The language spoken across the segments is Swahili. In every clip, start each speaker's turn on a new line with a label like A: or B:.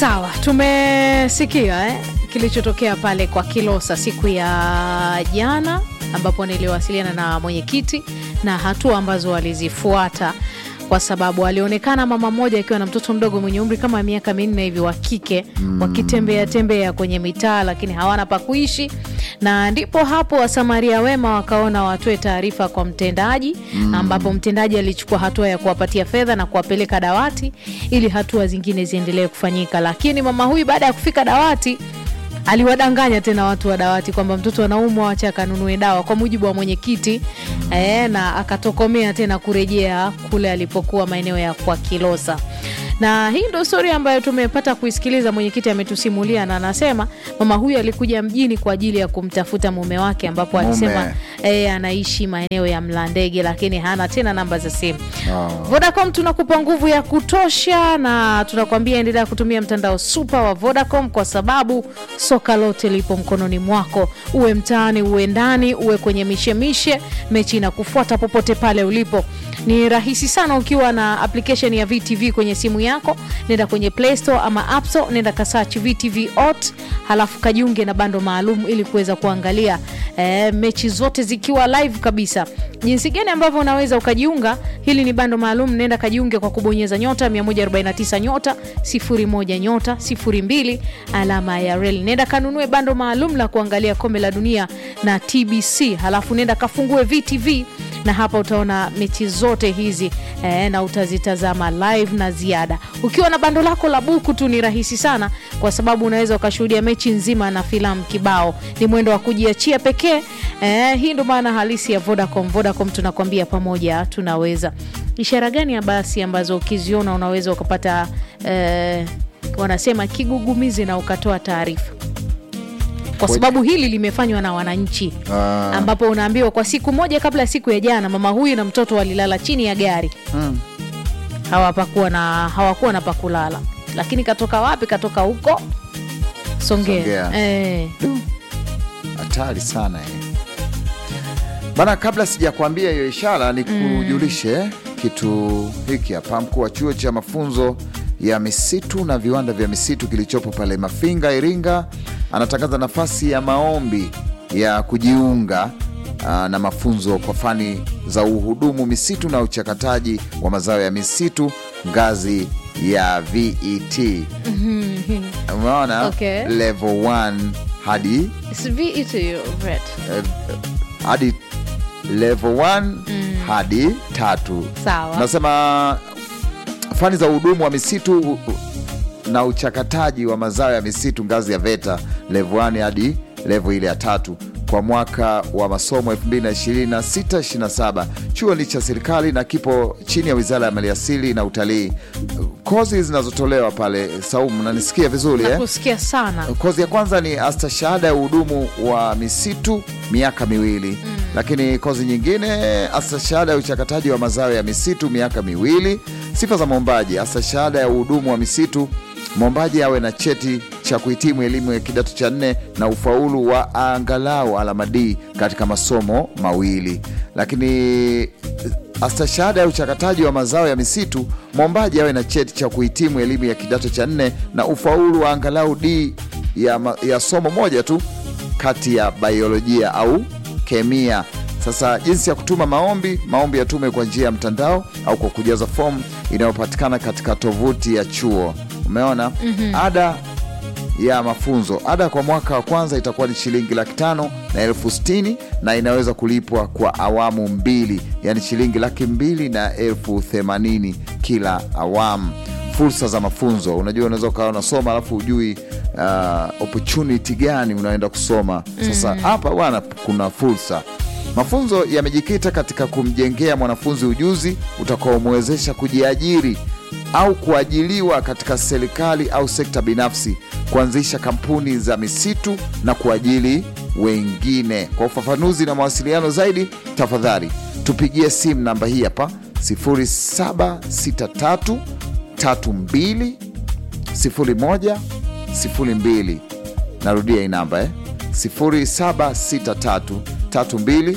A: Sawa, tumesikia eh, kilichotokea pale kwa Kilosa siku ya jana, ambapo niliwasiliana na mwenyekiti na hatua ambazo walizifuata, kwa sababu alionekana mama mmoja akiwa na mtoto mdogo mwenye umri kama miaka minne hivi wa kike wakitembea tembea kwenye mitaa, lakini hawana pa kuishi, na ndipo hapo wasamaria wema wakaona watoe taarifa kwa mtendaji, ambapo mtendaji alichukua hatua ya kuwapatia fedha na kuwapeleka dawati ili hatua zingine ziendelee kufanyika. Lakini mama huyu baada ya kufika dawati aliwadanganya tena watu wa dawati kwamba mtoto anaumwa, wacha akanunue dawa, kwa mujibu wa mwenyekiti eh, na akatokomea tena kurejea kule alipokuwa maeneo ya kwa Kilosa. Na hii ndo stori ambayo tumepata kuisikiliza. Mwenyekiti ametusimulia na anasema mama huyu alikuja mjini kwa ajili ya kumtafuta mume wake, ambapo
B: Mume.
A: alisema eh, anaishi maeneo ya Mlandege, lakini hana tena namba za simu.
B: Oh.
A: Vodacom tunakupa nguvu ya kutosha na tunakwambia endelea kutumia mtandao super wa Vodacom kwa sababu soka lote lipo mkononi mwako, uwe mtaani, uwe ndani, uwe kwenye mishemishe, mechi inakufuata popote pale ulipo. Ni rahisi sana ukiwa na application ya VTV kwenye simu yako, nenda kwenye Play Store ama App Store, nenda kasearch VTV Ot, halafu kajiunge na bando maalum ili kuweza kuangalia eh, mechi zote zikiwa live kabisa. Jinsi gani ambavyo unaweza ukajiunga, hili ni bando maalum. Nenda kajiunge kwa kubonyeza nyota 149 nyota 01 nyota 02 alama ya reli. Nenda kanunue bando maalum la kuangalia kombe la dunia na TBC, halafu nenda kafungue VTV na hapa utaona mechi zote hizi eh, na utazitazama live na ziada. Ukiwa na bando lako la buku tu ni rahisi sana, kwa sababu unaweza ukashuhudia mechi nzima na filamu kibao. Ni mwendo wa kujiachia pekee. Eh, hii ndo maana halisi ya Vodacom. Vodacom tunakwambia pamoja tunaweza. Ishara gani ya basi ambazo ukiziona unaweza ukapata eh, wanasema kigugumizi na ukatoa taarifa kwa sababu hili limefanywa na wananchi
B: Ah.
A: ambapo unaambiwa kwa siku moja kabla ya siku ya jana, mama huyu na mtoto walilala chini ya gari
B: Mm.
A: hawapakuwa na hawakuwa na pakulala, lakini katoka wapi? Katoka huko Songea,
B: Songea.
A: Eh,
B: Hatari sana eh. Bana, kabla sijakwambia hiyo ishara, ni kujulishe kitu hiki hapa. Mkuu wa chuo cha mafunzo ya misitu na viwanda vya misitu kilichopo pale Mafinga, Iringa, anatangaza nafasi ya maombi ya kujiunga aa, na mafunzo kwa fani za uhudumu misitu na uchakataji wa mazao ya misitu ngazi ya VET. Umeona,
A: Okay.
B: level 1 hadi
A: it's VET, right.
B: eh, hadi level 1 hadi tatu.
A: Sawa.
B: Nasema fani za uhudumu wa misitu u- u- na uchakataji wa mazao ya misitu ngazi ya VETA level 1 hadi level ile ya tatu kwa mwaka wa masomo 2026-27. Chuo ni cha serikali na kipo chini ya Wizara ya Maliasili na Utalii. Kozi zinazotolewa pale, Saumu, nanisikia vizuri eh?
A: Nakusikia sana.
B: Kozi ya kwanza ni astashahada ya uhudumu wa misitu miaka miwili, lakini kozi nyingine astashahada ya uchakataji wa mazao ya misitu miaka miwili. Sifa za mwombaji: astashahada ya uhudumu wa misitu, mwombaji awe na cheti cha kuhitimu elimu ya kidato cha nne na ufaulu wa angalau alama D katika masomo mawili, lakini astashahada ya uchakataji wa mazao ya misitu, mwombaji awe na cheti cha kuhitimu elimu ya kidato cha nne na ufaulu wa angalau D ya, ma- ya somo moja tu kati ya biolojia au kemia. Sasa jinsi ya kutuma maombi: maombi yatume kwa njia ya mtandao au kwa kujaza fomu inayopatikana katika tovuti ya chuo. Umeona, ada ya mafunzo. Ada kwa mwaka wa kwanza itakuwa ni shilingi laki tano na elfu sitini na inaweza kulipwa kwa awamu mbili, yaani shilingi laki mbili na elfu themanini kila awamu. Fursa za mafunzo, unajua unaweza ukawa unasoma alafu hujui uh, opportunity gani unaenda kusoma. Sasa hapa bwana, kuna fursa Mafunzo yamejikita katika kumjengea mwanafunzi ujuzi utakaomwezesha kujiajiri au kuajiliwa katika serikali au sekta binafsi, kuanzisha kampuni za misitu na kuajili wengine. Kwa ufafanuzi na mawasiliano zaidi, tafadhali tupigie simu namba hii hapa 0763 32 01 02. Narudia hii namba eh? 0763 32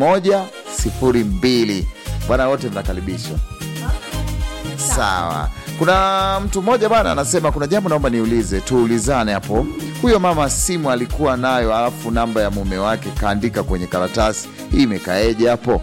B: 0102. Bwana, wote mnakaribishwa. Sawa, Kuna mtu mmoja bana anasema kuna jambo naomba niulize, tuulizane hapo. Huyo mama simu alikuwa nayo, alafu namba ya mume wake kaandika kwenye karatasi, hii imekaeje hapo?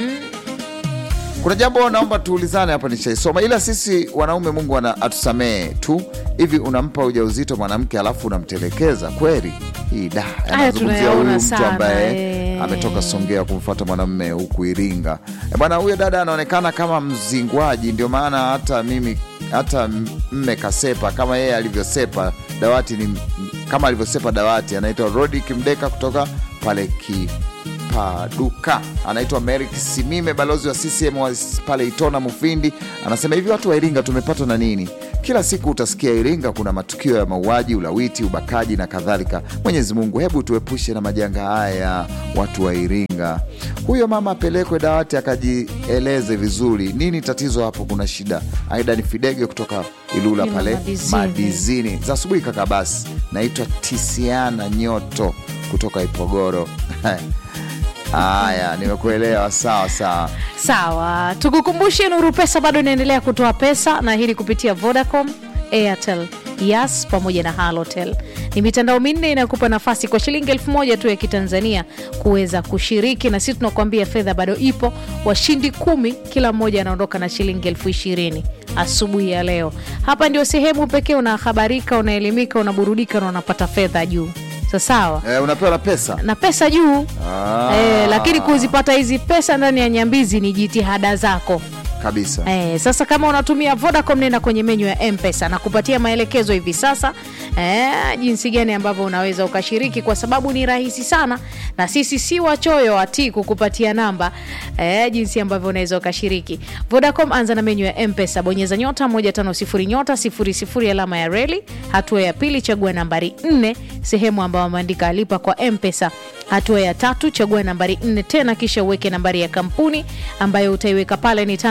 B: Kuna jambo naomba tuulizane hapa, nishaisoma ila sisi wanaume, Mungu ana atusamee tu. Hivi unampa ujauzito mwanamke alafu unamtelekeza kweli? Hii da, anazungumzia
A: tunayaona
B: huyu mtu
A: sana,
B: ambaye
A: eh.
B: ametoka Songea kumfuata mwanamume huku Iringa. E bwana, huyo dada anaonekana kama mzingwaji, ndio maana hata mimi hata mme kasepa kama yeye alivyosepa dawati, ni kama alivyosepa dawati. Anaitwa Rodi Kimdeka kutoka pale Kipaduka, anaitwa Merik Simime, balozi wa CCM wa pale Itona Mufindi. Anasema hivi, watu wa Iringa tumepatwa na nini? Kila siku utasikia Iringa kuna matukio ya mauaji, ulawiti, ubakaji na kadhalika. Mwenyezi Mungu, hebu tuepushe na majanga haya, watu wa Iringa. Huyo mama apelekwe dawati akajieleze vizuri, nini tatizo hapo, kuna shida. Aida ni Fidege kutoka Ilula
A: Ilula
B: pale
A: Madizini.
B: Madizini za asubuhi. Kaka basi, naitwa Tisiana Nyoto kutoka Ipogoro. Haya, nimekuelewa. Sawa sawa.
A: Sawa, tukukumbushe Nuru Pesa bado inaendelea kutoa pesa na hili kupitia Vodacom, Airtel, Yas pamoja na Halotel. Ni mitandao minne inayokupa nafasi kwa shilingi elfu moja tu ya Kitanzania kuweza kushiriki, na sisi tunakuambia fedha bado ipo. Washindi kumi, kila mmoja anaondoka na shilingi elfu ishirini asubuhi ya leo. Hapa ndio sehemu pekee unahabarika, unaelimika, unaburudika na unapata fedha juu. Sa sawa
B: Eh, unapewa na pesa
A: na pesa juu
B: Ah.
A: Eh, lakini kuzipata hizi pesa ndani ya Nyambizi ni jitihada zako.
B: kabisa.
A: Eh, sasa kama unatumia Vodacom nenda kwenye menyu ya M-Pesa na kupatia maelekezo hivi sasa eh, jinsi gani ambavyo unaweza ukashiriki, kwa sababu ni rahisi sana, na sisi si wachoyo ati kukupatia namba eh, jinsi ambavyo unaweza ukashiriki. Vodacom, anza na menyu ya M-Pesa, bonyeza nyota 150 nyota 00 alama ya reli. Hatua ya pili, chagua nambari 4 sehemu ambayo wameandika lipa kwa M-Pesa. Hatua ya tatu, chagua nambari 4 tena, kisha uweke nambari ya kampuni ambayo utaiweka pale ni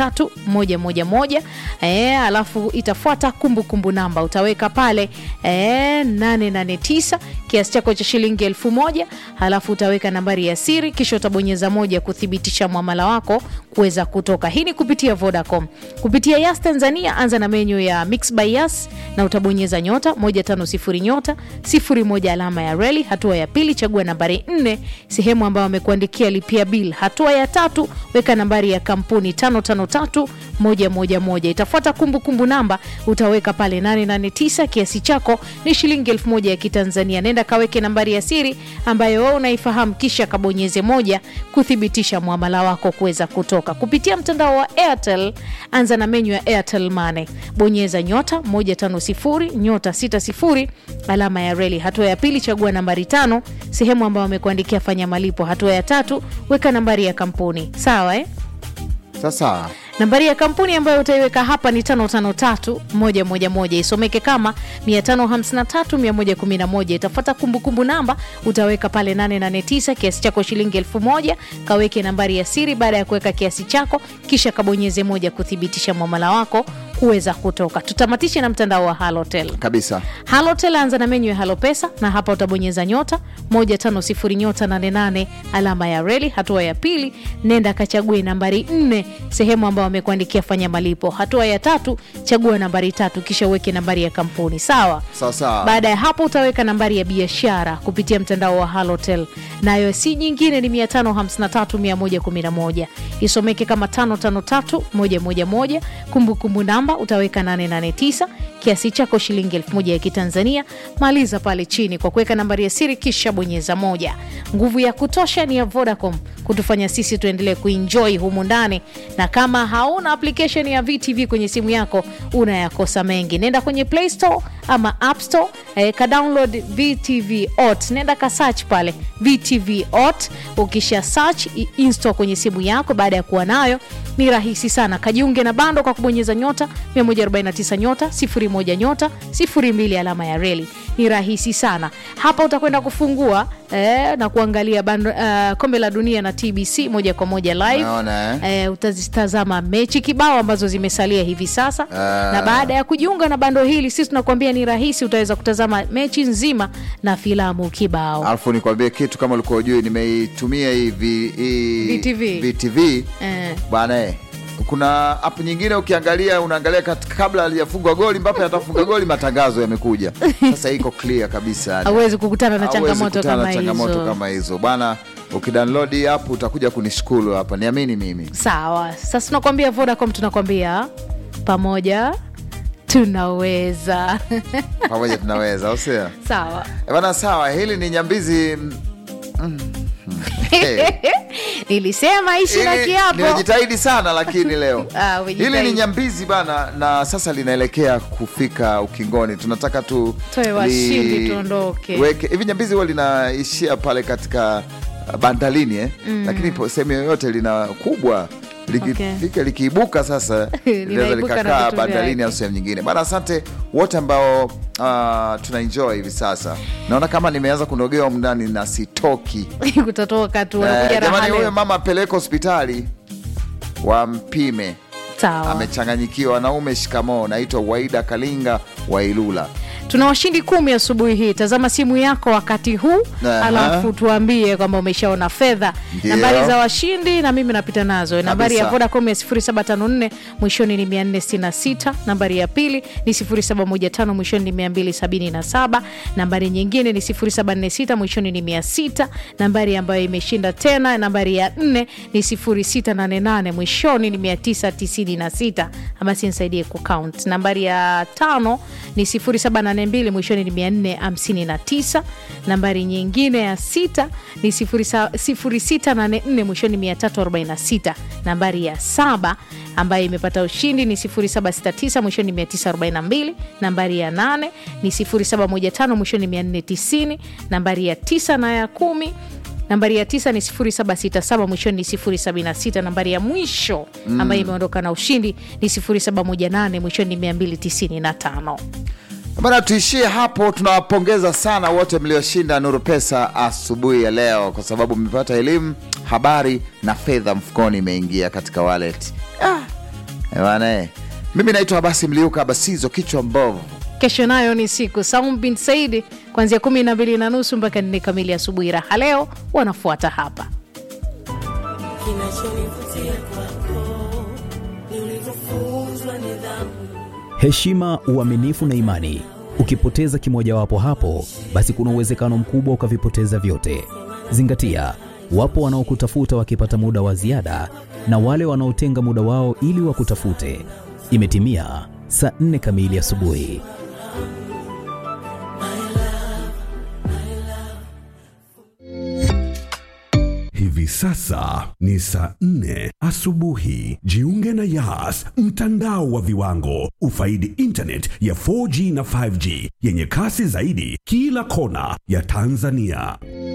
A: 553111 eh, alafu itafuata kumbukumbu namba utaweka pale eh, 889 kiasi chako cha shilingi elfu moja halafu utaweka nambari ya siri kisha utabonyeza moja kuthibitisha mwamala wako kuweza kutoka. Hii ni kupitia Vodacom. Kupitia Yas Tanzania, anza na menyu ya Mix by Yas na utabonyeza nyota 150 nyota 01 alama ya reli. Hatua ya pili, chagua nambari 4 sehemu ambayo amekuandikia lipia bill. Hatua ya tatu, weka nambari ya kampuni 553111 itafuata kumbukumbu namba utaweka pale 889 kiasi chako ni shilingi elfu moja ya Kitanzania. Nenda kaweke nambari ya siri ambayo wewe unaifahamu, kisha kabonyeze moja kuthibitisha mwamala wako kuweza kutoka kupitia mtandao wa Airtel. Anza na menyu ya Airtel Money, bonyeza nyota 150 nyota 60 alama ya reli. Hatua ya pili, chagua nambari tano sehemu ambayo amekuandikia fanya malipo. Hatua ya tatu, weka nambari ya kampuni. Sawa eh?
B: Sasa
A: Nambari ya kampuni ambayo utaiweka hapa ni 553111 isomeke kama 553111. Itafuata kumbukumbu namba utaweka pale 889 kiasi chako shilingi 1000. Kaweke nambari ya siri baada ya kuweka kiasi chako, kisha kabonyeze moja kuthibitisha mwamala wako kuweza kutoka. Tutamatishe na mtandao wa Halotel.
B: kabisa.
A: Halotel anza na menyu ya Halo Pesa na hapa utabonyeza nyota 150 nyota 88 alama ya reli. Hatua ya pili, nenda kachague nambari 4 sehemu ambayo amekuandikia fanya malipo. Hatua ya tatu, chagua nambari tatu kisha uweke nambari ya kampuni. Sawa.
B: Sawa sawa.
A: Baada ya hapo utaweka nambari ya biashara kupitia mtandao wa Halotel, nayo si nyingine ni 553111 isomeke kama 553111. Kumbukumbu namba utaweka 889 kiasi chako shilingi 1000 ya Kitanzania. Maliza pale chini kwa kuweka nambari ya siri kisha bonyeza moja. Nguvu ya kutosha ni ya Vodacom kutufanya sisi tuendelee kuenjoy humu ndani, na kama hauna application ya VTV kwenye simu yako unayakosa mengi. Nenda kwenye Play Store ama App Store eh, ka download VTV Ot, nenda ka search pale VTV Ot. Ukisha search i- install kwenye simu yako, baada ya kuwa nayo ni rahisi sana. Kajiunge na bando kwa kubonyeza nyota 149 nyota 01 nyota 02 alama ya reli. Ni rahisi sana. Hapa utakwenda kufungua eh, na kuangalia bando, eh, kombe la dunia na TBC moja kwa moja live
B: Unaona, eh?
A: eh, utazitazama mechi kibao ambazo zimesalia hivi sasa
B: Ah.
A: na baada ya kujiunga na bando hili sisi tunakuambia ni rahisi utaweza kutazama mechi nzima na filamu kibao
B: Alafu nikwambie kitu kama ulikuwa ujui, nimeitumia hii vi- hii
A: VTV.
B: VTV
A: eh.
B: bwana eh, kuna app nyingine ukiangalia unaangalia kat- kabla halijafungwa goli Mbappe atafunga goli matangazo yamekuja sasa iko clear kabisa yani.
A: hauwezi kukutana na
B: Hauwezi
A: changamoto
B: kukutana na
A: kama
B: changamoto
A: hizo
B: kama hizo bwana ukidownload hii app utakuja kunishukuru hapa niamini mimi
A: sawa sasa tunakwambia vodacom tunakwambia pamoja tunaweza
B: pamoja tunaweza au sio
A: sawa
B: Eh, bana sawa hili ni nyambizi mm, mm, hey.
A: nilisema ishi na
B: Hili
A: kiapo
B: nimejitahidi sana lakini leo
A: Ah, umejitahidi.
B: hili ni nyambizi bana na sasa linaelekea kufika ukingoni tunataka tu
A: Toe washindi tuondoke.
B: weke hivi nyambizi huwa linaishia pale katika uh, bandalini eh? lakini po- sehemu yoyote lina kubwa likifika likiibuka sasa linaweza
A: Linaibuka na
B: likakaa
A: vitu
B: bandalini
A: vyake.
B: au sehemu nyingine bana asante wote ambao uh, tuna enjoy hivi sasa naona kama nimeanza kunogewa mndani na sitoki
A: kutatoka tu
B: Eh,
A: wanakuja raha
B: jamani huyo
A: leo.
B: mama apeleke hospitali wampime
A: sawa
B: amechanganyikiwa wanaume shikamoo naitwa waida kalinga wa ilula
A: tuna washindi kumi asubuhi hii tazama simu yako wakati huu
B: Aha.
A: alafu tuambie kwamba umeshaona fedha
B: Ndio.
A: nambari za washindi na mimi napita nazo nambari ya
B: Kabisa.
A: vodacom ya 0754 mwishoni ni 466 nambari ya pili ni 0715 mwishoni ni 277 nambari nyingine ni 0746 mwishoni ni 600 nambari ambayo imeshinda tena nambari ya 4 ni 0688 mwishoni ni 996 basi nisaidie kucount nambari ya tano ni 0782 mwishoni ni 459 nambari nyingine ya sita ni 0684 mwishoni 346 nambari ya saba ambayo imepata ushindi ni 0769 mwishoni 942 nambari ya 8 ni 0715 mwishoni 490 nambari ya 9 na ya kumi nambari ya tisa ni 0767 mwishoni ni 076 nambari ya mwisho ambayo imeondoka na ushindi ni 0718 mwishoni ni 295
B: bana tuishie hapo tunawapongeza sana wote mlioshinda nuru pesa asubuhi ya leo kwa sababu mmepata elimu habari na fedha mfukoni imeingia katika wallet ah. eh, bana eh. mimi naitwa basi mliuka basizo kichwa mbovu
A: kesho nayo ni siku Saum bin Saidi kuanzia kumi na mbili na nusu mpaka nne kamili asubuhi. Raha leo wanafuata hapa.
C: Kinachonivutia kwako ni ulivyofunzwa nidhamu.
D: heshima, uaminifu na imani. Ukipoteza kimojawapo hapo, basi kuna uwezekano mkubwa ukavipoteza vyote. Zingatia, wapo wanaokutafuta wakipata muda wa ziada na wale wanaotenga muda wao ili wakutafute. Imetimia saa nne kamili asubuhi.
E: Hivi sasa ni saa nne asubuhi. Jiunge na Yas, mtandao wa viwango. Ufaidi internet ya 4G na 5G yenye kasi zaidi kila kona ya Tanzania.